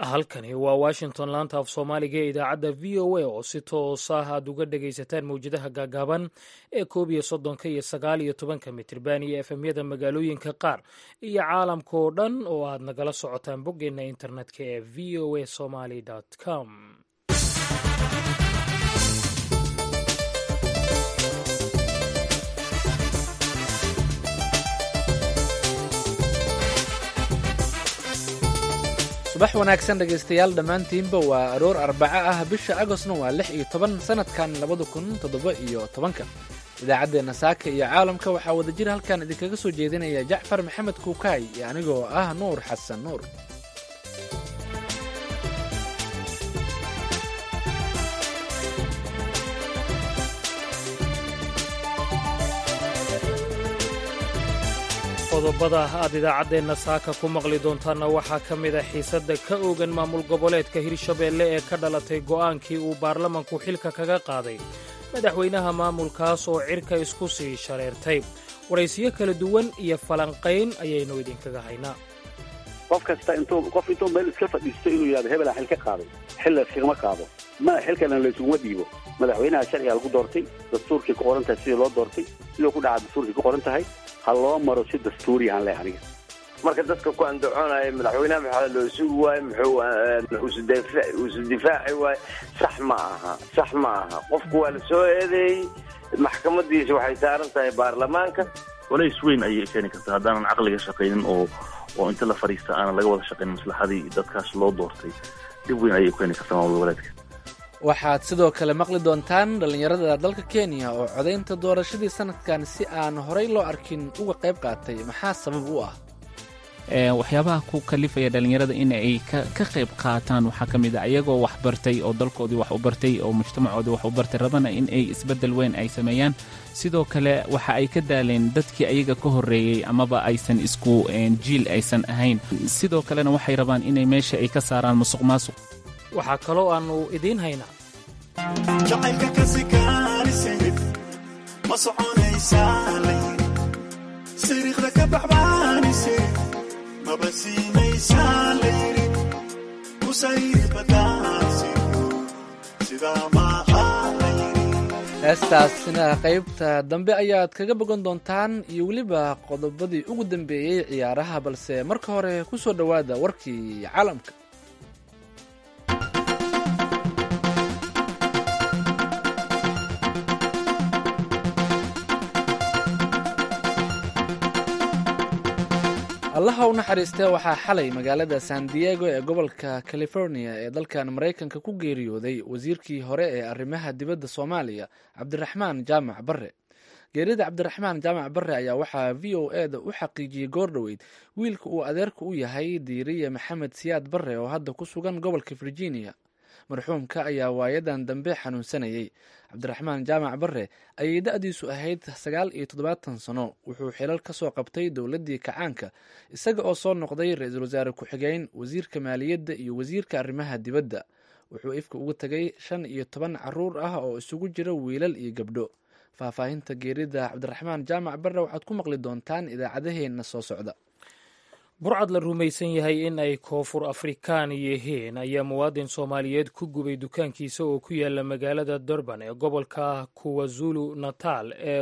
halkani waa washington laanta af soomaaliga ee idaacadda v o a oo si toos ah aad uga dhagaysataan mawjadaha gaagaaban ee koob iyo soddonka iyo sagaal iyo tobanka mitirban iyo efemyada magaalooyinka qaar iyo caalamka oo dhan oo aad nagala socotaan boggeenna internetka ee v o a somaly com subax wanaagsan dhegaystayaal dhammaantiinba waa aroor arbaco ah bisha agostna waa lix iyo toban sanadkan labada kun toddoba iyo tobanka idaacaddeenna saaka iyo caalamka waxaa wadajir halkan idinkaga soo jeedinaya jacfar maxamed kuukaay iyo anigoo ah nuur xasan nuur qodobada aad idaacaddeenna saaka ku maqli doontaanna waxaa ka mid a xiisadda ka oogan maamul goboleedka hirshabeelle ee ka dhalatay go'aankii uu baarlamanku xilka kaga qaaday madaxweynaha maamulkaas oo cirka isku sii shareertay waraysiyo kala duwan iyo falanqayn ayaynu idinkaga haynaa qof kasta intuu qof intuu meel iska fadhiisto inuu yidhahdo hebelaa xil ka qaaday xil layskagama qaado ma xilkana laysuguma dhiibo madaxweynaha sharciga lagu doortay dastuurkay ku qoran tahay sidii loo doortay sidoo ku dhaca dastuurkay ku qoran tahay ha loo maro si dastuuri aan leh aniga marka dadka ku andacoonaya madaxweynaha maxaa loo sugi waaye muxuu isu difaaci waaye sax ma aha sax ma aha qofku waa la soo eedeeyey maxkamadiisa waxay saaran tahay baarlamaanka walays weyn ayay keeni kartaa haddaanan caqliga shaqaynin oo oo inta la fadhiista aanan laga wada shaqayn maslaxadii dadkaas loo doortay dhib weyn ayay keeni kartaa maamul goboleedka waxaad sidoo kale maqli doontaan dhallinyarada dalka kenya oo codaynta doorashadii sanadkan si aan horay loo arkin uga qayb qaatay maxaa sabab u ah waxyaabaha ku kalifaya dhallinyarada in ay ka qayb qaataan waxaa ka mid a ayagoo wax bartay oo dalkoodii wax u bartay oo mujtamacoodii wax u bartay rabana in ay isbeddel weyn ay sameeyaan sidoo kale waxa ay ka daaleen dadkii ayaga ka horreeyey amaba aysan isku jiil aysan ahayn sidoo kalena waxay rabaan inay meesha ay ka saaraan musuq maasuq waxaa kaloo aannu idiin haynaa jacaylka kasikaanisayid ma soconaysaa layiri siriiqda ka baxbaanisay maba siinaysaa layiri kusayri badaansiyo sidaa maaha layiri heestaasina qaybta dambe ayaad kaga bogan doontaan iyo weliba qodobadii ugu dambeeyey ciyaaraha balse marka hore ku soo dhowaada warkii caalamka allaha u naxariistee waxaa xalay magaalada san diego ee gobolka california ee dalkan maraykanka ku geeriyooday wasiirkii hore ee arrimaha dibadda soomaaliya cabdiraxmaan jaamac barre geerida cabdiraxmaan jaamac barre ayaa waxaa v o e da u xaqiijiyey goordhoweyd wiilka uu adeerka u yahay diiriye maxamed siyaad barre oo hadda ku sugan gobolka virginia marxuumka ayaa waayadan dambe xanuunsanayey cabdiraxmaan jaamac barre ayay da-diisu ahayd sagaal iyo toddobaatan sano wuxuu xilal ka soo qabtay dowladdii kacaanka isaga oo soo noqday ra-iisul wasaare ku-xigeen wasiirka maaliyadda iyo wasiirka arrimaha dibadda wuxuu ifka uga tegay shan iyo toban caruur ah oo isugu jira wiilal iyo gabdho faahfaahinta geerida cabdiraxmaan jaamac barre waxaad ku maqli doontaan idaacadaheenna soo socda burcad la rumaysan yahay in ay koonfur afrikaan yihiin ayaa muwaadin soomaaliyeed ku gubay dukaankiisa oo ku yaala magaalada durban ee gobolka kuwazulu natal ee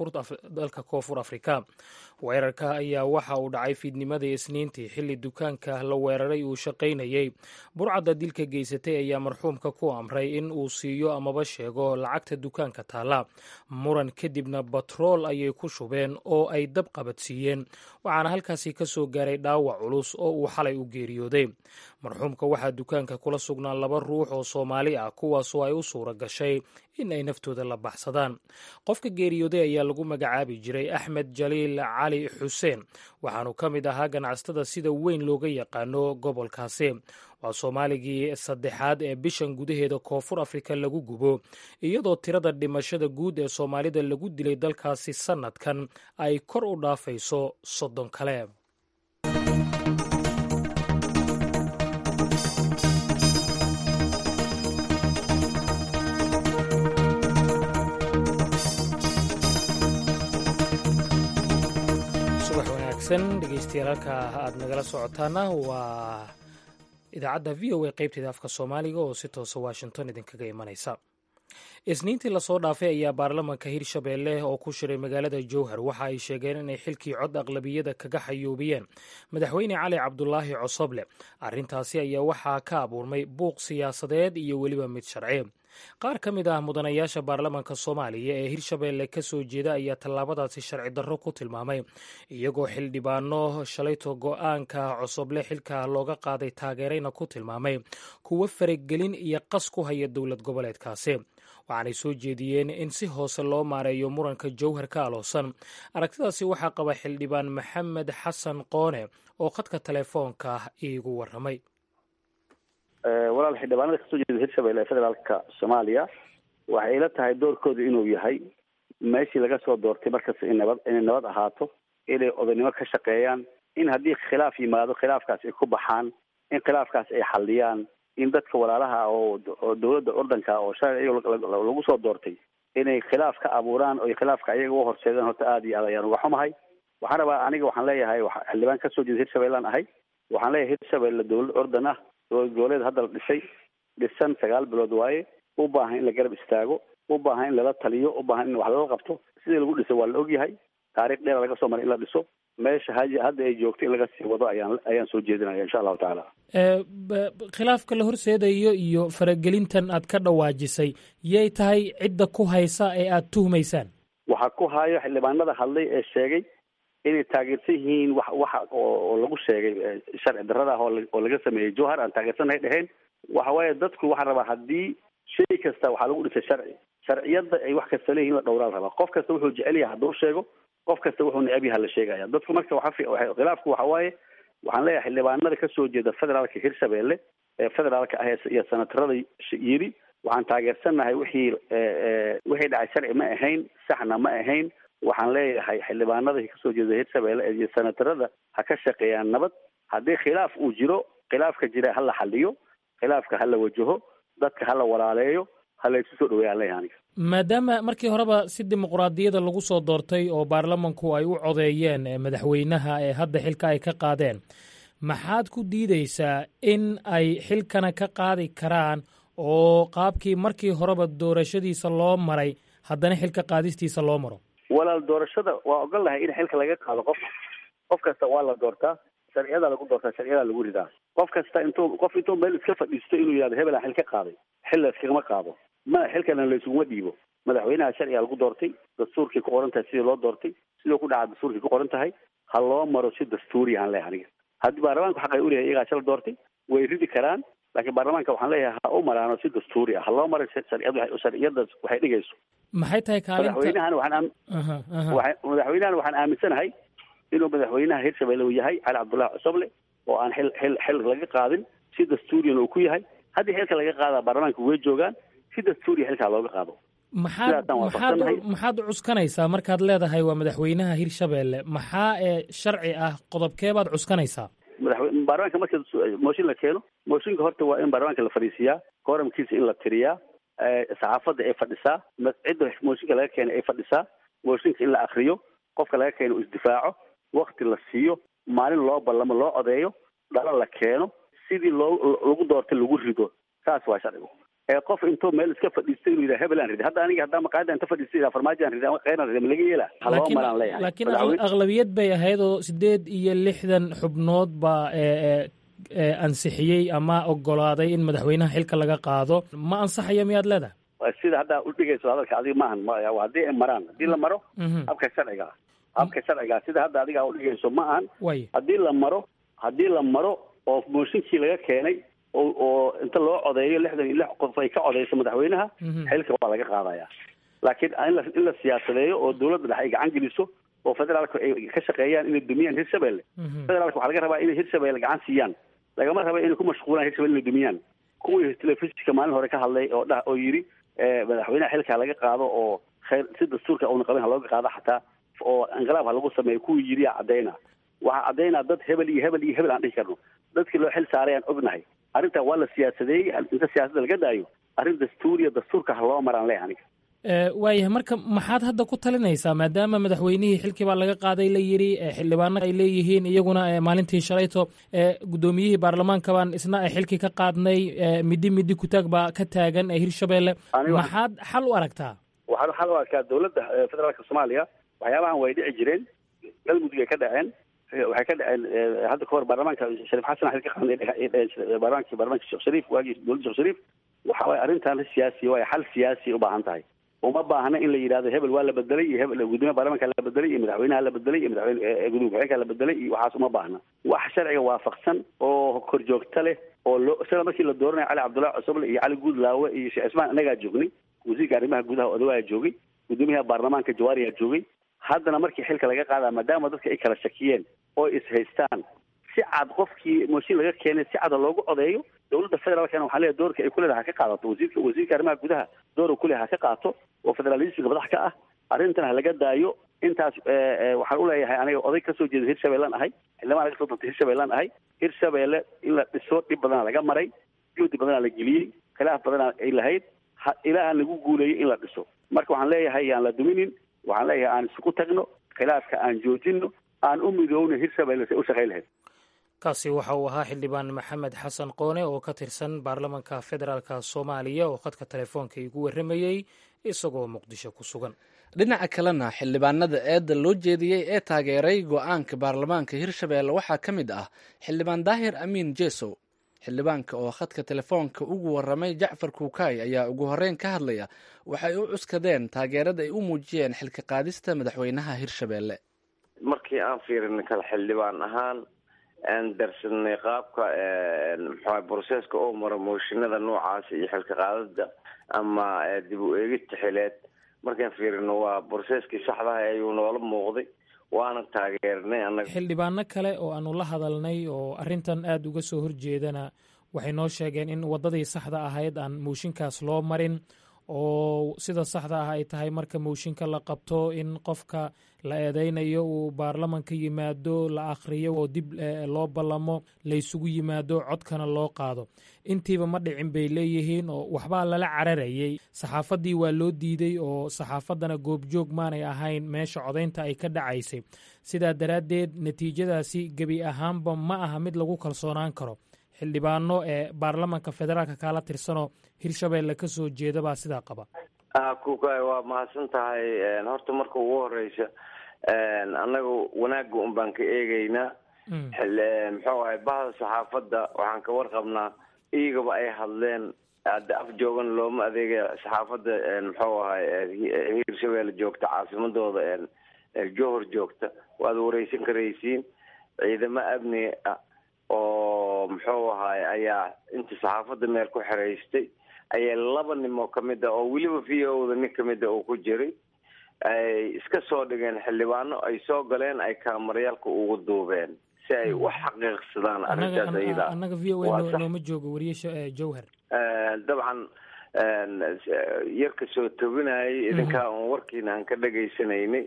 dalka koonfur afrika weerarka ayaa waxa uu dhacay fiidnimadii isniintii xilli dukaanka la weeraray uu shaqaynayey burcadda dilka geysatay ayaa marxuumka ku amray in uu siiyo amaba sheego lacagta dukaanka taalla muran kadibna batrool ayay ku shubeen oo ay dab qabadsiiyeen waxaana halkaasi ka soo gaaray dhaawac culus oo uu xalay u geeriyooday marxuumka waxaa dukaanka kula sugnaa laba ruux oo soomaali ah kuwaasoo ay u suura gashay in ay naftooda la baxsadaan qofka geeriyooday ayaa lagu magacaabi jiray axmed jaliil cali xuseen waxaanu ka mid ahaa ganacsatada sida weyn looga yaqaano gobolkaasi waa soomaaligii saddexaad ee bishan gudaheeda koonfur afrika lagu gubo iyadoo tirada dhimashada guud ee soomaalida lagu dilay dalkaasi sannadkan ay kor u dhaafayso soddon kale subax wanaagsan dhegeystayaal halka aad nagala socotaana waa idaacadda v o a qaybteeda afka soomaaliga oo si toosa washington idinkaga imanaysa isniintii lasoo dhaafay ayaa baarlamanka hirshabeelle oo ku shiray magaalada jowhar waxa ay sheegeen inay xilkii cod aqlabiyada kaga xayuubiyeen madaxweyne cali cabdulaahi cosoble arrintaasi ayaa waxaa ka abuurmay buuq siyaasadeed iyo weliba mid sharci qaar ka mid ah mudanayaasha baarlamanka soomaaliya ee hirshabeelle ka soo jeeda ayaa tallaabadaasi sharci darro ku tilmaamay iyagoo xildhibaano shalayto go-aanka cosoble xilka looga qaaday taageerayna ku tilmaamay kuwo faragelin iyo qas ku haya dowlad goboleedkaasi waxaanay soo jeediyeen in si hoose loo maareeyo muranka jowhar ka aloosan aragtidaasi waxaa qaba xildhibaan maxamed xasan qoone oo khadka telefoonka iigu waramay walaal xildhibaanada kasoo jeeda hirshabelle ee federaalka soomaaliya waxay ila tahay doorkooda inuu yahay meeshii laga soo doortay markasta in nabad inay nabad ahaato inay odaynimo ka shaqeeyaan in haddii khilaaf yimaado khilaafkaas ay ku baxaan in khilaafkaas ay xalliyaan in dadka walaalaha oo oo dowladda ordanka oo shalay lagu soo doortay inay khilaaf ka abuuraan oo khilaafka ayaga u horseedaan horta aada iyo aad ayaan uga xumahay waxaan rabaa aniga waxaan leeyahay xildhibaan kasoo jeeda hirshabeellaan ahay waxaan leeyahay hirshabelle dowlad ordan ah dowlad goboleed hadda la dhisay dhisan sagaal bilood waaye u baahan in la garab istaago u baahan in lala taliyo u baahan in wax lala qabto sidii lagu dhisay waa la ogyahay taariikh dheera laga soo maray in la dhiso meesha ha hadda ay joogto in laga sii wado ayaan ayaan soo jeedinaya insha allahu tacaala khilaafka la horseedayo iyo faragelintan aad ka dhawaajisay yay tahay cidda ku haysa ee aada tuhmaysaan waxaa ku hayo xildhibaanada hadlay ee sheegay inay taageersan yihiin wax waxa oo lagu sheegay sharci darrada ah oo laga sameeyey jowhar aan taageersannahay dheheen waxa waaye dadku waxaa rabaa haddii shay kasta waxaa lagu dhisay sharci sharciyadda ay wax kasta leeyihin la dhowraa la rabaa qof kasta wuxuu jecel yahay hadduu sheego qof kasta wuxuu necab yaha la sheegaya dadku marka waxa khilaafku waxa waaye waxaan leeyahay xildhibaanada kasoo jeeda federaalka hirshabelle ee federaalka ah iyo sanatarada yidhi waxaan taageersannahay wixii wixii dhacay sharci ma ahayn saxna ma ahayn waxaan leeyahay xildhibaanada kasoo jeeda hirshabelle iyo sanatarada ha ka shaqeeyaan nabad haddii khilaaf uu jiro khilaafka jira hala xaliyo khilaafka hala wajaho dadka hala walaaleeyo hala isu soo dhaweeyaan leeyahay aniga maadaama markii horeba si dimuqraadiyada lagu soo doortay oo baarlamanku ay u codeeyeen madaxweynaha ee hadda xilka ay ka qaadeen maxaad ku diideysaa in ay xilkana ka qaadi karaan oo qaabkii markii horeba doorashadiisa loo maray haddana xilka qaadistiisa loo maro walaal doorashada waa ogol lahay in xilka laga qaado qof qof kasta waa la doortaa sharciyadaa lagu doortaa sharciyadaa lagu ridaa qof kasta intuu qof intuu meel iska fadhiisto inuu yihahdo hebel aan xil ka qaaday xil la iskagama qaado ma xilkana laysuguma dhiibo madaxweynaha sharciga lagu doortay dastuurkii ku qoran tahay sidii loo doortay sidoo ku dhaca dastuurkii ku qoran tahay ha loo maro si dastuuri aan leeyahay aniga haddii baarlamaanku xaq ay u leeyahay iyagaa shala doortay way ridi karaan laakiin baarlamaanka waxaan leeyahay ha u maraano si dastuuri ah ha loo maro sharciyad sharciyada waxay dhigayso maxay tahay kaalinta madaxweynahan waxaan madaxweynahan waxaan aaminsanahay inuu madaxweynaha hirshabelle uu yahay cali cabdullahi cosoble oo aan xil xil xil laga qaadin si dastuuriyan uu ku yahay haddii xilka laga qaadaa baarlamaanka way joogaan si dastuuriya xilkaa looga qaado maxaad maxaad maxaad cuskanaysaa markaad leedahay waa madaxweynaha hirshabelle maxaa ee sharci ah qodobkeebaad cuskanaysaa madaxwe baarlamaanka marka mooshin la keeno mooshinka horta waa in baarlamaanka la fadhiisiyaa kooramkiisa in la tiriyaa saxaafadda ay fadhisaa cidda mooshinka laga keenay ay fadhisaa mooshinka in la akriyo qofka laga keeno uu isdifaaco wakti la siiyo maalin loo ballamo loo odeeyo dhalo la keeno sidii loo lagu doortay lagu rido saas waa sharcigu ee qof intuu meel iska fadhiisto inuu yidhaha hebel aan ridi hadda aniga haddaa maqaayada inta fadhiista yidhaha farmaajo aan ridi ama kheyr aan ridi ma laga yeela ha loo maraan leeyahay laakiin aqlabiyad bay ahayd oo sideed iyo lixdan xubnood baa ansixiyey ama ogolaaday in madaxweynaha xilka laga qaado ma ansaxayo miyaad leedahay sida haddaa udhigayso hadalka adiga maahan haddii ay maraan haddii la maro habka sharciga habka sharciga sida hadda adiga udhigayso ma ahan way haddii la maro haddii la maro oo mooshinkii laga keenay oo oo inta loo codeeyo lixdan iyo lix qof ay ka codeyso madaxweynaha xilka waa laga qaadaya laakiin in la in la siyaasadeeyo oo dowladda dhexe ay gacan geliso oo federaalka ay ka shaqeeyaan inay dumiyaan hirshabelle federaalka waxaa laga rabaa inay hirshabelle gacan siiyaan lagama raba inay ku mashquulaan hirshabelle inay dumiyaan kuwii telefishinka maalin hore ka hadlay oo dhah oo yidhi madaxweynaha xilka laga qaado oo khayr si dastuurka uuna qabin ha looga qaado xataa oo inqilaab ha lagu sameeyo kuwii yidhi aa caddayna waxaa caddaynaa dad hebel iyo hebel iyo hebel aan dhihi karno dadkii loo xil saaray aan ognahay arrintaa waa la siyaasadeeyey inta siyaasadda laga daayo arrin dastuuriya dastuurka ha loo maraan leeyahay aniga waayahay marka maxaad hadda ku talinaysaa maadaama madaxweynihii xilkii baa laga qaaday la yidhi xildhibaano ay leeyihiin iyaguna maalintii shalayto guddoomiyihii baarlamaanka baan isna xilkii ka qaadnay middi middi kutaag baa ka taagan ee hirshabelle maxaad xal u aragtaa waxaan xal u arkaa dowladda federaalka soomaaliya waxyaabahan way dhici jireen galmudug ay ka dhaceen waxay ka dhaceen hadda kahor baarlamaanka shariif xasan xil ka qaaday baarlamaanki baarlamaanka sheekh shariif waagii dowladda sheekh shariif waxa waye arrintan siyaasi waaye xal siyaasi u baahan tahay uma baahna in la yidhahdo hebel waa la bedelay iyo hebel gudoomiyaha baarlamanka la bedelay iyo madaxweynaha la bedelay iyo madaxweyne gudoomiye ku-xigeenka la bedelay iyo waxaas uma baahna wax sharciga waafaqsan oo korjoogta leh oo loo sida markii la dooranayo cali cabdullahi cusuble iyo cali guudlaawe iyo sheekh cismaan annagaa joognay wasiirka arrimaha gudaha odawayaa joogay gudoomiyaha baarlamaanka jawaariyaa joogay haddana markii xilka laga qaadaa maadaama dadka ay kala shakiyeen oo is haystaan si cad qofkii mooshin laga keenay si cada loogu codeeyo dowladda federaalkana waxaa leeyahay doorka ay ku leedahay ha ka qaadato wasiirka wasiirka arrimaha gudaha doora ku leedahay ha ka qaato oo federalismka madax ka ah arrintan ha laga daayo intaas waxaan u leeyahay aniga oday kasoo jeeda hirshabeellaan ahay xildhibaan laga soo doortay hirshabeellaan ahay hirshabeelle in la dhiso dhib badana laga maray juhdi badana la geliyey khilaaf badana ay lahayd ilaaha lagu guuleeyey in la dhiso marka waxaan leeyahay yaan la duminin waxaan leeyahay aan isugu tagno khilaafka aan joojino aan u midoowno hirshabeelle say u shaqayn lahayd kaasi waxa uu ahaa xildhibaan maxamed xasan qoone oo ka tirsan baarlamanka federaalka soomaaliya oo khadka telefoonka igu warramayey isagoo muqdisho ku sugan dhinaca kalena xildhibaanada eedda loo jeediyey ee taageeray go-aanka baarlamaanka hirshabeelle waxaa ka mid ah xildhibaan daahir amiin jesow xildhibaanka oo khadka telefoonka ugu warramay jacfar kuukaay ayaa ugu horreyn ka hadlaya waxay u cuskadeen taageerada ay u muujiyeen xilka qaadista madaxweynaha hirshabeelle markii aan fiirinay kale xildhibaan ahaan aan darsanay qaabka mxua broseska oo mara mooshinada noocaas iyo xilka qaadada ama dib u eegista xileed markaan fiirino waa broseskii saxdaha ayuu noola muuqday waana taageernay anaga xildhibaano kale oo aanu la hadalnay oo arrintan aada uga soo horjeedana waxay noo sheegeen in waddadii saxda ahayd aan mooshinkaas loo marin oo sida saxda ah ay tahay marka mooshinka la qabto in qofka la eedeynayo uu baarlamanka yimaado la akhriyo oo dib loo ballamo laysugu yimaado codkana loo qaado intiiba ma dhicin bay leeyihiin oo waxbaa lala cararayey saxaafaddii waa loo diiday oo saxaafaddana goobjoog maanay ahayn meesha codaynta ay ka dhacaysay sidaa daraaddeed natiijadaasi gebi ahaanba ma aha mid lagu kalsoonaan karo xildhibaano ee baarlamanka federaalka kaala tirsanoo hirshabeelle ka soo jeeda baa sidaa qaba kuka waa mahadsan tahay horta marka ugu horeysa annaga wanaagga un baan ka eegeynaa muxuu ahay bahda saxaafadda waxaan ka warqabnaa iyagaba ay hadleen hadda af joogan looma adeegaya saxaafadda muxuu ahay hirshabeelle joogta caasimadooda johor joogta waad wareysan karaysiin ciidamo amni ah oo muxuu ahaay ayaa inta saxaafadda meel ku xeraystay ayaa laba nin oo kamid ah oo weliba v o da nin kamid a uu ku jiray ay iska soo dhigeen xildhibaano ay soo galeen ay kaamarayaalka ugu duubeen si ay u xaqiiqsadaan arrintaas ayada annaga v o a nooma joogo wariye jowhar dabcan yarka soo tobinayay idinkaa un warkiina aan ka dhegaysanaynay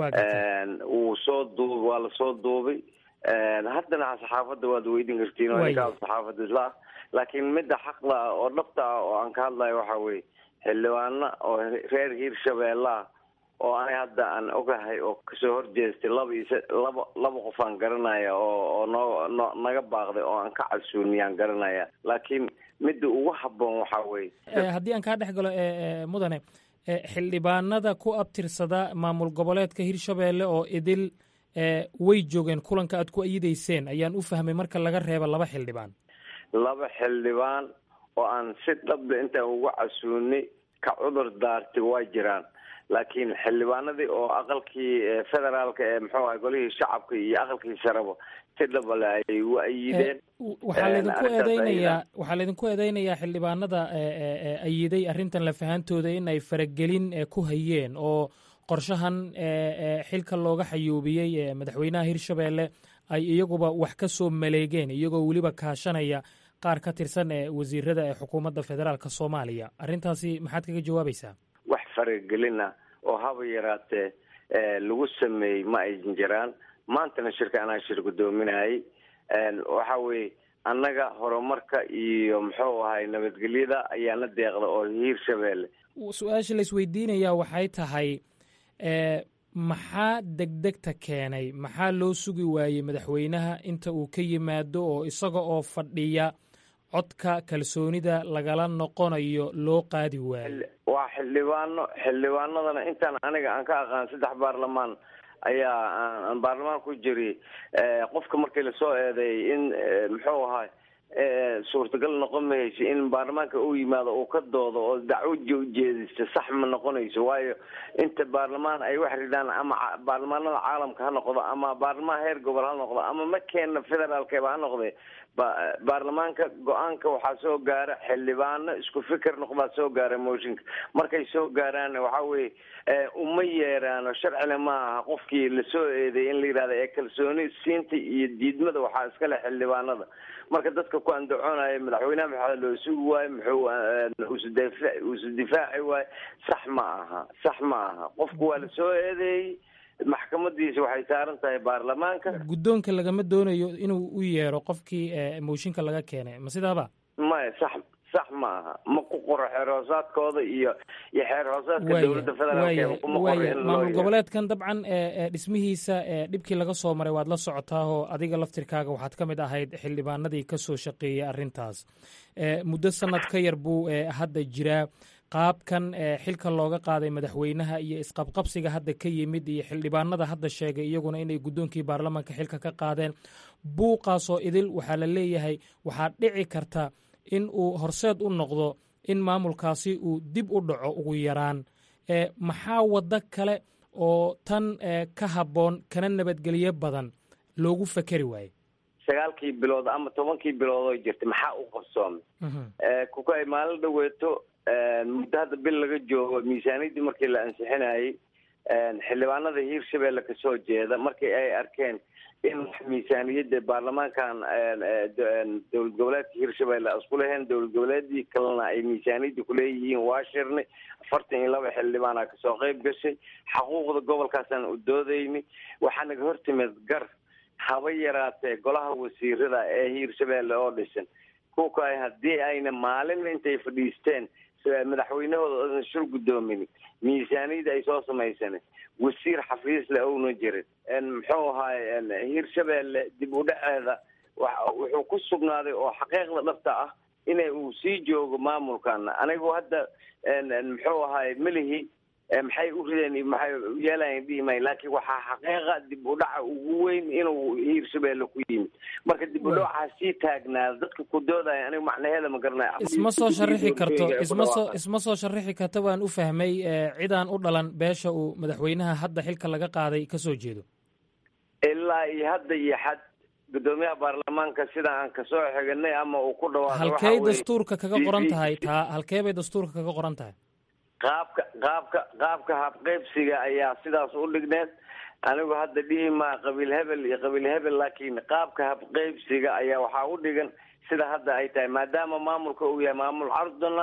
wuu soo duub waa lasoo duubay haddana saxaafadda waad weydin kartiin oo ninkaa saxaafadda isla ah laakiin midda xaqda ah oo dhabta ah oo aan ka hadlayo waxa weye xildhibaano oo reer hiirshabeelle ah oo ani hadda aan ogahay oo kasoo horjeestay laba iyo laba laba qof aan garanaya oo oo noo no naga baaqday oo aan ka casuuniyaan garanaya laakiin midda ugu habboon waxa weye haddii aan kaa dhex galo mudane xildhibaanada ku abtirsada maamul goboleedka hirshabeelle oo idil way joogeen kulanka aad ku ayidayseen ayaan u fahmay marka laga reebo laba xildhibaan laba xildhibaan oo aan si dhabda intaan uga casuunay ka cudur daartay waa jiraan laakiin xildhibaanadii oo aqalkii federaalka ee muxuu ahay golihii shacabka iyo aqalkii sareba si dhabale ayay u ayideen waxaa laydinku eedeynayaa waxaa laydinku eedeynayaa xildhibaanada ayiday arrintan lafahantooda in ay faragelin ku hayeen oo qorshahan xilka looga xayuubiyey madaxweynaha hirshabeelle ay iyaguba wax ka soo maleegeen iyagoo weliba kaashanaya qaar ka tirsan ee wasiirada ee xukuumadda federaalka soomaaliya arrintaasi maxaad kaga jawaabaysaa wax faragelin ah oo haba yaraatee lagu sameeyey ma aysan jiraan maantana shirka anaa shir guddoominayay waxa weye annaga horumarka iyo muxuu ahay nabadgelyada ayaana deeqda oo hiirshabeelle su-aasha la isweydiinayaa waxay tahay maxaa degdegta keenay maxaa loo sugi waayey madaxweynaha inta uu ka yimaado oo isaga oo fadhiya codka kalsoonida lagala noqonayo loo qaadi waayo waa xildhibaano xildhibaanadana intaan aniga aan ka aqaan saddex baarlamaan ayaa aan baarlamaan ku jiri qofka markii lasoo eedeeyay in muxuu ahay suurtagal noqon mayso in baarlamaanka uu yimaado uu ka doodo oo dacwo ujeedista sax ma noqonayso waayo inta baarlamaan ay wax ridaan ama baarlamaanada caalamka ha noqdo ama baarlamaan heer gobol ha noqdo ama makeena federaalkeba ha noqde baarlamaanka go-aanka waxaa soo gaara xildhibaano isku fikir noqdaa soo gaara mooshinka markay soo gaaraan waxa weye uma yeeraano sharcina ma aha qofkii lasoo eedeeyay in la yidhahda ee kalsooni siinta iyo diidmada waxaa iskale xildhibaanada marka dadka ku andacoonaya madaxweynaha maxaa loo sugi waayo muxuu usudfa usu difaaci waayo sax ma aha sax ma aha qofku waa lasoo eedeeyey maxkamadiisa waxay saaran tahay baarlamaanka guddoonka lagama doonayo inuu u yeero qofkii mooshinka laga keenay ma sidaaba maya sax sax ma aha ma ku qoro xeer hoosaadkooda iyo iyo xeer hoosaadka dowladda federaalk kuma qoro in loo maamul goboleedkan dabcan dhismihiisa dhibkii laga soo maray waad la socotaahoo adiga laftirkaaga waxaad ka mid ahayd xildhibaanadii ka soo shaqeeyey arrintaas muddo sanad ka yar buu hadda jiraa qaabkan xilka looga qaaday madaxweynaha iyo isqabqabsiga hadda ka yimid iyo xildhibaanada hadda sheegay iyaguna inay guddoonkii baarlamaanka xilka ka qaadeen buuqaasoo idil waxaa la leeyahay waxaa dhici karta in uu horseed u noqdo in maamulkaasi uu dib u dhaco ugu yaraan maxaa waddo kale oo tan ka habboon kana nabadgelyo badan loogu fakeri waaye sagaalkii bilood ama tobankii bilood oo jirta maxaa u qabsoomay kuka ay maalin dhaweeto muddo hadda bil laga joogo miisaaniyaddii markii la ansixinayay xildhibaanada hiirshabeelle kasoo jeeda markii ay arkeen in miisaaniyadda baarlamaankan dowlad goboleedka hiirshabeelle isku leheen dowlad goboleedii kalena ay miisaaniyadda kuleeyihiin waa shirnay afartan iyo laba xildhibaana kasoo qeyb gashay xaquuqda gobolkaasaan u doodaynay waxaa naga hortimid gar haba yaraatee golaha wasiirada ee hiirshabeelle oo dhisan kuka haddii ayna maalin intay fadhiisteen madaxweynahooda oodan shul guddoomin miisaaniyadda ay soo samaysanen wasiir xafiisle ouna jirin muxuu ahaay hiirshabeelle dib u dhaceeda wuxuu ku sugnaaday oo xaqiiqda dhabta ah ina uu sii joogo maamulkan anigu hadda muxuu ahaay melihi maxay u rideen maxay yeelayan dhihimay laakiin waxaa xaqiiqa dib u dhaca ugu weyn inuu hiirshabeelle ku yimid marka dib u dhaca sii taagnaada dadka ku doodaya aniga macnaheeda ma garanaya isma soo sharixi karto isma soo isma soo sharixi karto waan u fahmay cidaan u dhalan beesha uu madaxweynaha hadda xilka laga qaaday ka soo jeedo ilaa iyo hadda iyo xad guddoomiyaha baarlamaanka sida aan kasoo xiganay ama uu ku dhawaaqo halkey dastuurka kaga qoran tahay taa halkee bay dastuurka kaga qoran tahay qaabka qaabka qaabka habqeybsiga ayaa sidaas u dhigneed anigu hadda dhihi maa qabiil hebel iyo qabiil hebel laakiin qaabka habqeybsiga ayaa waxaa u dhigan sida hadda ay tahay maadaama maamulka uu yahay maamul carduna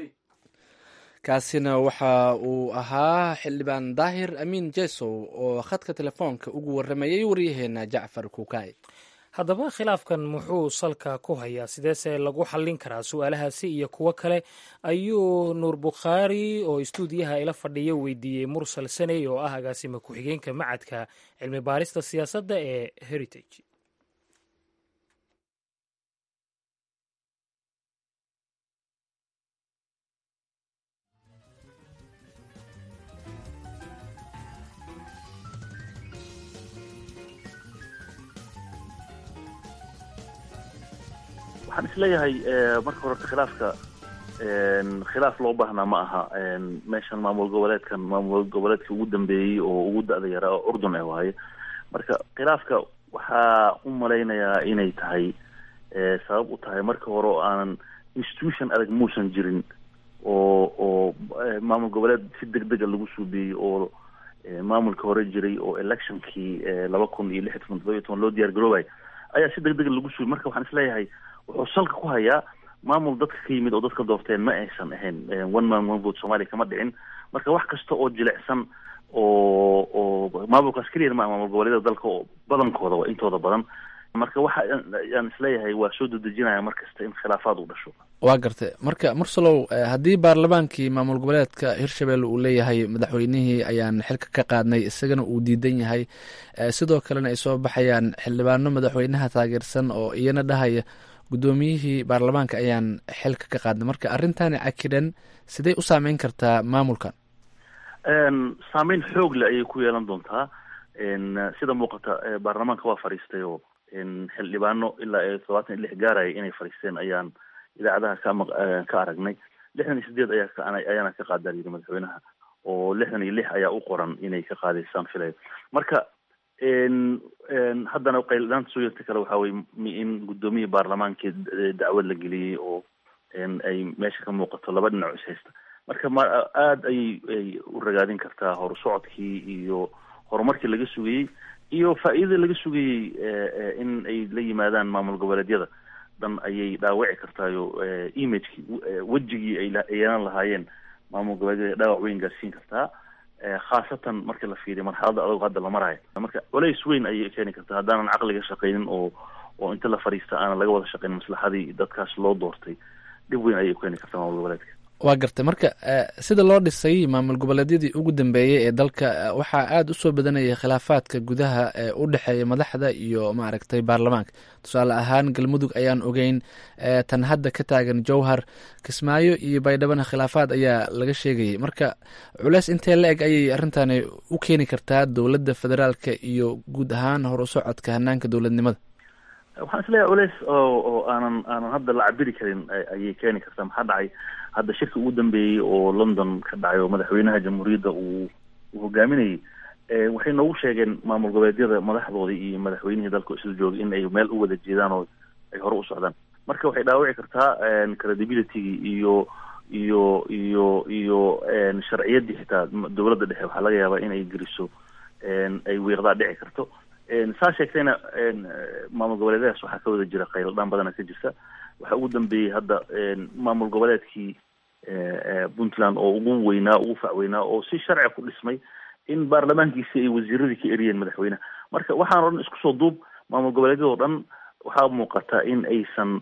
kaasina waxa uu ahaa xildhibaan daahir amiin jesow oo khadka telefoonka ugu waramayay waryaheena jacfar kuukay haddaba khilaafkan muxuu salka ku hayaa sideese lagu xallin karaa su-aalahaasi iyo kuwo kale ayuu nuur bukhaari oo istuudiyaha ila fadhiya weydiiyey mursal saney oo ah agaasima ku-xigeenka macadka cilmi baarista siyaasadda ee heritage waxaan isleeyahay marka horeta khilaafka khilaaf loo baahnaa ma aha meeshan maamul goboleedkan maamul goboleedka ugu dambeeyey oo ugu da-da yaraa oo urdun ee waaye marka khilaafka waxaa u malaynayaa inay tahay sabab u tahay marka hore oo aanan institution adag muusan jirin oo oo maamul goboleed si deg dega lagu suubeeyey oo maamulka hore jiray oo electionkii laba kun iyo lix iyo toban todoba iyo toban loo diyaar garoobay ayaa si deg dega lagu suubiyey marka waxaan isleeyahay wuxuu salka ku hayaa maamul dadka ka yimid oo dadka doorteen ma aysan ahayn one man one vote soomaaliya kama dhicin marka wax kasta oo jilicsan oo oo maamulkaas keliya ma maamul goboleedyada dalka oo badankooda waa intooda badan marka waxa aan isleeyahay waa soo dedejinaya mar kasta in khilaafaad u dhasho waa gartay marka mursalow haddii baarlamaankii maamul goboleedka hirshabelle uu leeyahay madaxweynihii ayaan xilka ka qaadnay isagana uu diidan yahay sidoo kalena ay soo baxayaan xildhibaano madaxweynaha taageersan oo iyana dhahaya guddoomiyihii baarlamaanka ayaan xilka ka qaadnay marka arrintani cakiran sidee u saameyn kartaa maamulkan saameyn xoog le ayay ku yeelan doontaa sida muuqata baarlamaanka waa fadhiistay oo xildhibaano ilaa todobaatan iyo lix gaaraya inay fadhiisteen ayaan idaacadaha ka ka aragnay lixdan iyo sideed ayaa ka ayaana ka qaadaan yidhi madaxweynaha oo lixdan iyo lix ayaa u qoran inay ka qaadaysaan filayo marka haddana qayldhaanta soo yarta kale waxaa weye in guddoomiyii baarlamaankii dacwad la geliyey oo ay meesha ka muuqato laba dhinac is haysta marka ma aada ayay ay u ragaadin kartaa horusocodkii iyo horumarkii laga sugayey iyo faa-iidada laga sugayey in ay la yimaadaan maamul goboleedyada dhan ayay dhaawici kartaayo imagekii wejigii ay yeelan lahaayeen maamul goboleedyada dhaawac weyn gaarsiin kartaa khaasatan marka la fiiriyo marxaladda adag hadda la maraayo marka culays weyn ayay keeni kartaa haddaanan caqliga shaqaynin oo oo inta la fadhiista aanan laga wada shaqayn maslaxadii dadkaas loo doortay dhib weyn ayay keeni kartaa maamul goboleedka waa gartay marka sida loo dhisay maamul goboleedyadii ugu dambeeyey ee dalka waxaa aada usoo badanayay khilaafaadka gudaha ee u dhexeeya madaxda iyo maaragtay baarlamaanka tusaale ahaan galmudug ayaan ogeyn tan hadda ka taagan jowhar kismaayo iyo baydhabana khilaafaad ayaa laga sheegayay marka culeys intee la eg ayay arrintani u keeni kartaa dowladda federaalka iyo guud ahaan hor u socodka hanaanka dowladnimada waxaan isleeyahay culeys oo oo aanan aanan hadda la cabiri karin ayay keeni kartaa maxaa dhacay hadda shirka ugu dambeeyey oo london ka dhacay oo madaxweynaha jamhuuriyadda uu uu hogaaminayay waxay noogu sheegeen maamul goboleedyada madaxdoodii iyo madaxweynihii dalka isla joogay in ay meel u wada jeedaan oo ay hore u socdaan marka waxay dhaawici kartaa credibilitygii iyo iyo iyo iyo sharciyaddii xitaa dowladda dhexe waxaa laga yaabaa inay geliso ay wiiqdaa dhici karto saa sheegtayna maamul goboleedyadaas waxaa ka wada jira qayladhaan badana ka jirta waxaa ugu dambeeyey hadda maamul goboleedkii puntland oo ugu weynaa ugu facweynaa oo si sharciga ku dhismay in baarlamaankiisi ay wasiiradii ka eriyeen madaxweynaha marka waxaan o dhan isku soo duub maamul goboleedyada o dhan waxaa muuqata in aysan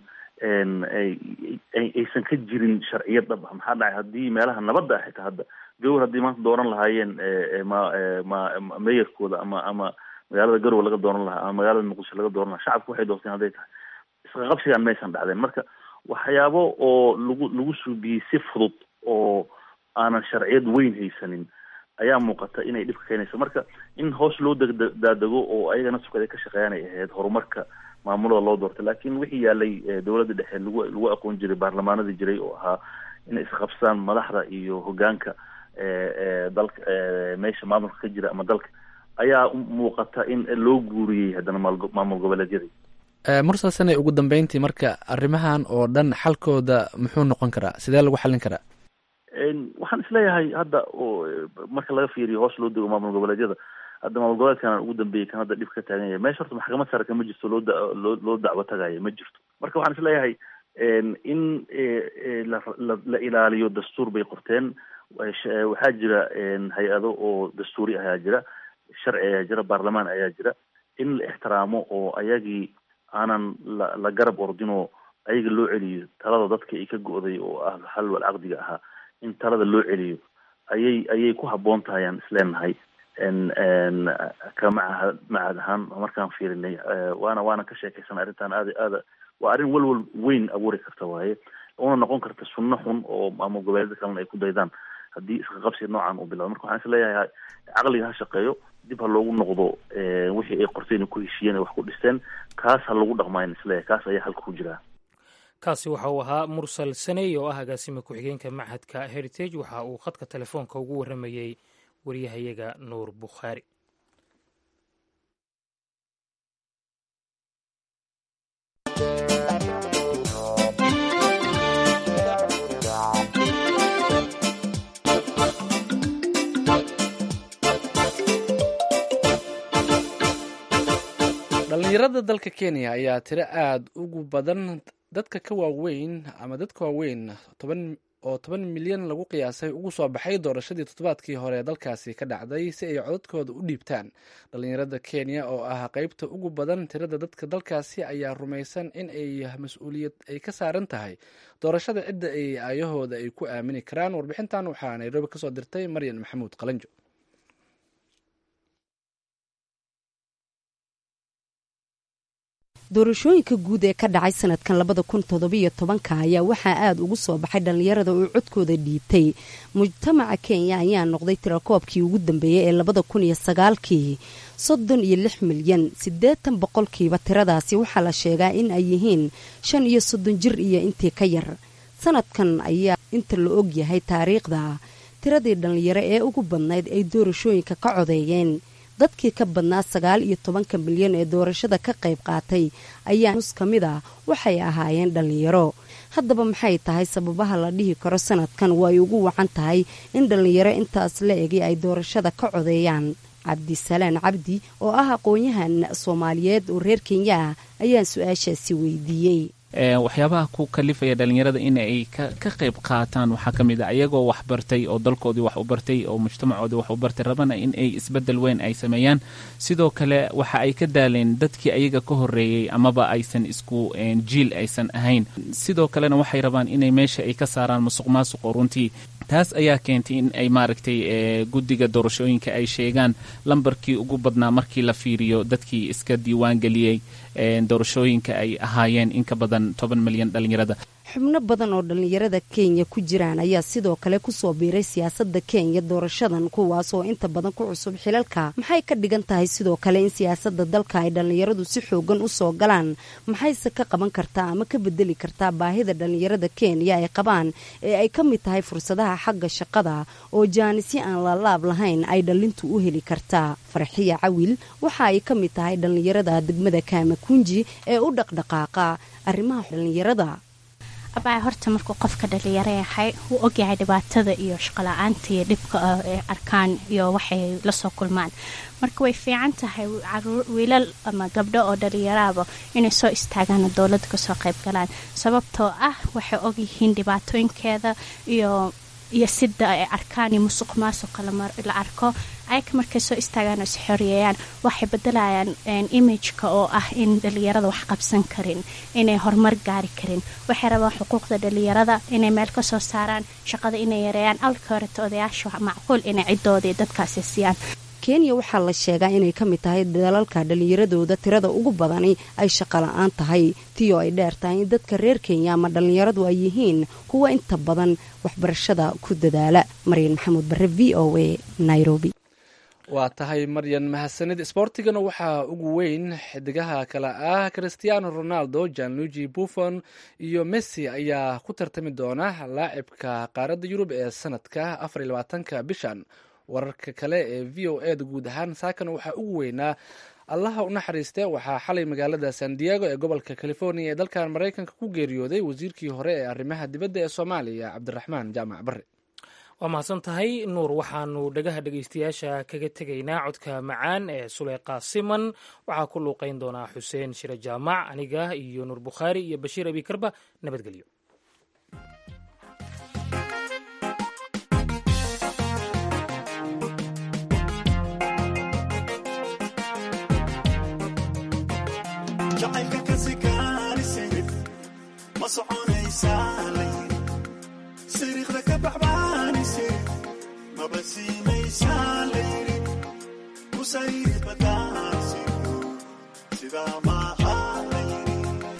aysan ka jirin sharciyad dhab ah maxaa dhacay haddii meelaha nabadda ah xitaa hadda gawar haddii maanta dooran lahaayeen ma ma meeyarkooda ama ama magaalada garowe laga dooran lahaa ama magaalada muqdisho laga dooran lahaa shacabku waxay doorteen hadday tahay isqa qabsigaan maysan dhacdeen marka waxyaabo oo lagu lagu suubiyey si fudud oo aanan sharciyad weyn haysanin ayaa muuqata inay dhibka keenayso marka in hoos loo degdaadego oo ayagana sukada ka shaqeeyaan ay ahayd horumarka maamulada loo doortay laakiin wixii yaalay dowladda dhexe lagu lagu aqoon jiray baarlamaanadii jiray oo ahaa inay isqabsadaan madaxda iyo hogaanka dalka meesha maamulka ka jira ama dalka ayaa muuqata in loo guuriyey haddana maamul goboleedyadii mursal sanay ugu dambeyntii marka arrimahan oo dhan xalkooda muxuu noqon karaa sidee lagu xallin karaa waxaan isleeyahay hadda marka laga fiiriyo hoos loo dego maamul goboleedyada hadda maamul goboleedkan ugu dambeeyey kan hadda dhib ka taagan yahay meesha horta maxkamad sare kama jirto loo loo loo dacwo tagayo ma jirto marka waxaan isleeyahay in la ilaaliyo dastuur bay qorteen waxaa jira hay-ado oo dastuuri ayaa jira sharci ayaa jira baarlamaan ayaa jira in la ixtiraamo oo ayagii aanan la la garab ordinoo ayaga loo celiyo talada dadka ay ka go-day oo ah xal wal caqdiga ahaa in talada loo celiyo ayay ayay ku habboon tahay aan isleenahay ka maca macad ahaan markaan fiirinay waana waana ka sheekaysan arrintan aada aada waa arrin walwal weyn abuuri karta waaye una noqon karta sunno xun oo maamul goboleedyada kalena ay ku daydaan haddii iska qabsi noocan uu bilado marka waxaan isleeyahay caqliga ha shaqeeyo dib ha loogu noqdo wixii ay qorteen ku heshiiyeen ay wax ku dhisteen kaas ha lagu dhaqmayn isleeyahay kaas ayaa halka ku jiraa kaasi waxa uu ahaa mursal saney oo ah agaasima ku-xigeenka machadka heritage waxa uu khadka telefoonka ugu warramayey waryahayaga nuur bukhaari dhalinyarada dalka kenya ayaa tiro aada ugu badan dadka ka waaweyn ama dadka waaweyn toban oo toban milyan lagu qiyaasay ugu soo baxay doorashadii toddobaadkii hore ee dalkaasi ka dhacday si ay codadkooda u dhiibtaan dhalinyarada kenya oo ah qeybta ugu badan tirada dadka dalkaasi ayaa rumaysan in ay mas-uuliyad ay ka saaran tahay doorashada cidda ay aayahooda ay ku aamini karaan warbixintan waxaa nairobi kasoo dirtay maryan maxamuud qalanjo doorashooyinka guud ee ka dhacay sanadkan labada kun toddobiyo tobanka ayaa waxaa aada ugu soo baxay dhallinyarada oo codkooda dhiibtay mujtamaca kenya ayaa noqday tirakoobkii ugu dambeeyey ee labada kun iyo sagaalkii soddon iyo lix milyan siddeetan boqolkiiba tiradaasi waxaa la sheegaa in ay yihiin shan iyo soddon jir iyo intii ka yar sanadkan ayaa inta la og yahay taariikhda tiradii dhallinyaro ee ugu badnayd ay doorashooyinka ka codeeyeen dadkii ka badnaa sagaal iyo tobanka milyan ee doorashada ka qayb qaatay ayaa nus ka mid ah waxay ahaayeen dhallinyaro haddaba maxay tahay sababaha la dhihi karo sanadkan way ugu wacan tahay in dhallinyaro intaas la egi ay doorashada ka codeeyaan cabdisalaan cabdi oo ah aqoon-yahan soomaaliyeed oo reer kenya ah ayaan su-aashaasi weydiiyey waxyaabaha ku kalifaya dhalinyarada in ay ka qayb qaataan waxaa ka mid a ayagoo wax bartay oo dalkoodii wax u bartay oo mujtamacoodii wax u bartay rabana in ay isbedel weyn ay sameeyaan sidoo kale waxa ay ka daaleen dadkii ayaga ka horeeyey amaba aysan isku jiil aysan ahayn sidoo kalena waxay rabaan inay meesha ay ka saaraan musuq maasuqo runtii taas ayaa keentay in ay maaragtay guddiga doorashooyinka ay sheegaan lambarkii ugu badnaa markii la fiiriyo dadkii iska diiwaangeliyey doorashooyinka ay ahaayeen in ka badan toban milyan dhalinyarada xubno badan oo dhallinyarada kenya ku jiraan ayaa sidoo kale kusoo biiray siyaasadda kenya doorashadan kuwaas oo inta badan ku cusub xilalka maxay ka dhigan tahay sidoo kale in siyaasadda dalka ay dhallinyaradu si xoogan u soo galaan maxayse ka qaban kartaa ama ka bedeli kartaa baahida dhallinyarada kenya ay qabaan ee ay ka mid tahay fursadaha xagga shaqada oo jaanisyo aan laalaab lahayn ay dhallintu u heli kartaa farxiya cawil waxa ay ka mid tahay dhallinyarada degmada kaamakunji ee u dhaqdhaqaaqa arrimaha dhallinyarada abaa horta markuu qofka dhalinyaro yahay wuu ogyahay dhibaatada iyo shaqala-aanta iyo dhibka ay arkaan iyo waxay lasoo kulmaan marka way fiican tahay wiilal ama gabdho oo dhalinyaraaba inay soo istaagaan oo dowladda kasoo qayb galaan sababtoo ah waxay ogyihiin dhibaatooyinkeeda iyo iyo sida ay arkaan iyo musuq maasuqa la arko ayaka markay soo istaagaan oo isxoreeyaan waxay bedelayaan imageka oo ah in dhalinyarada wax qabsan karin inay horumar gaari karin waxay rabaan xuquuqda dhalinyarada inay meel kasoo saaraan shaqada inay yareeyaan alka horeta odayaasha macquul inay cidoodii dadkaasi siiyaan kenya waxaa la sheegaa inay ka mid tahay dalalka dhallinyaradooda tirada ugu badani ay shaqala-aan tahay tiyo ay dheer tahay in dadka reer kenya ama dhallinyaradu ay yihiin kuwa inta badan waxbarashada ku dadaala maryan maxamuud bare v o a nairobi waa tahay maryan mahadsanid isboortigana waxaa ugu weyn xidigaha kale ah christiano ronaldo janluigi buffon iyo messi ayaa ku tartami doona laacibka qaaradda yurub ee sanadka afar iyo labaatanka bishan wararka kale ee v o e da guud ahaan saakana waxaa ugu weynaa allaha u naxariiste waxaa xalay magaalada san diego ee gobolka california ee dalkan maraykanka ku geeriyooday wasiirkii hore ee arrimaha dibadda ee soomaaliya cabdiraxmaan jaamac bare waa mahadsan tahay nuur waxaanu dhagaha dhegeystayaasha kaga tegaynaa codka macaan ee suleyqa siman waxaa ku luuqeyn doonaa xuseen shire jaamac aniga iyo nuur bukhaari iyo bashiir abikarba nabadgelyo jacaylka ka sikaanisirif ma soconaysaa layiri siriiqda ka baxbaanisirif maba siimaysaa layiri kusayri badaanisirif sidaa maaha layiri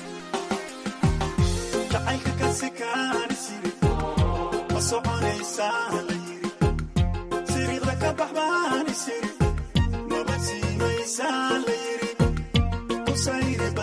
jacaylka ka sikaanisirif ma soconaysaa layiri siriiqda ka baxbaanisirif maba siimaysaa layiri kusayri